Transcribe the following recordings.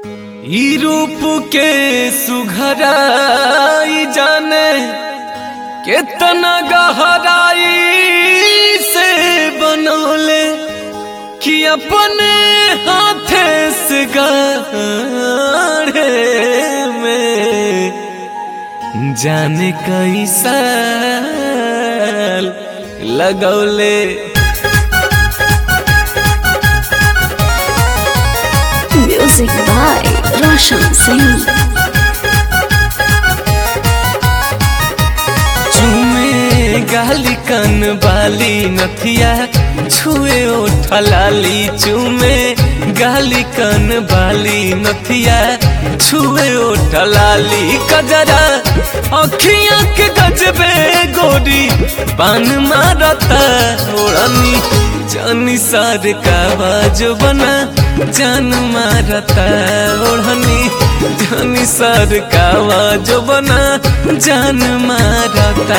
ई रूप के सुघराई जाने केतना गहराई से बनौले कि अपने हाथे से गाढ़े में जाने कैसा लगौले Music by Roshan Singh. चूमे गाली कन बाली नथिया छुए ओठलाली चूमे गाली कन बाली नथिया छुए ओठलाली कजरा अखियां के गजबे गोरी पान मारता ओढ़नी जानी सार का बाजो बना जान मारता ओढ़नी जानी सार का बाजो बना जान मारता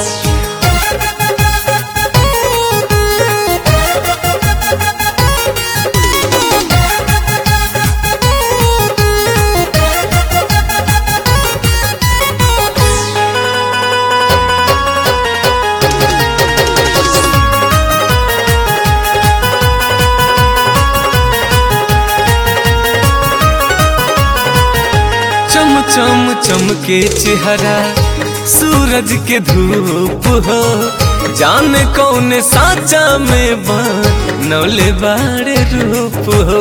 चम चम चमके चेहरा सूरज के धूप हो जान कौन साचा में बनौले बाड़े रूप हो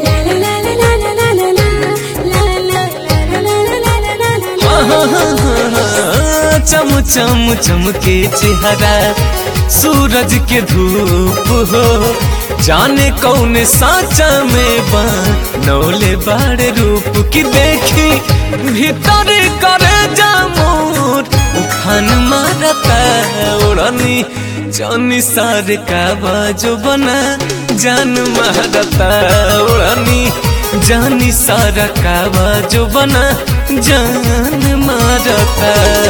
चम चम चमके चेहरा सूरज के धूप हो जाने कौन साचा में बनौले बाड़े रूप की देखी भीतर करे जामोर उफान मारता उड़नी जानी सार का बाजो बना जान मारता उड़नी जानी सारा का बाजो बना जान मारता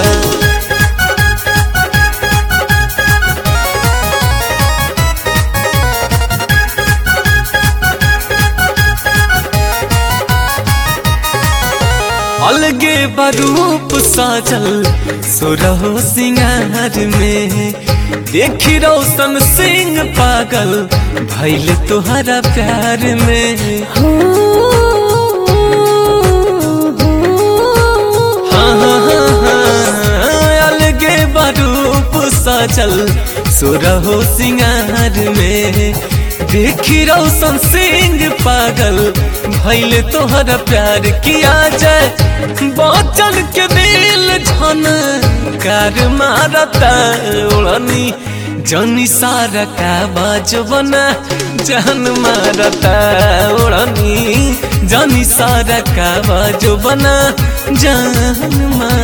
अलगे बरूप साजल सुरहो सिंगार में देखी रोशन सिंह पागल भैल तुहरा प्यार में हाँ हाँ हाँ हाँ अलगे बरूप साजल सुरहो सिंगार में देखी रोशन सिंह पागल भैल तोहरा प्यार किया जाए बचल के दिल झन कार मारता उड़नी जनी सारा का बाजबना जान मारता उड़नी जनी सारा का बाजबना जान मारता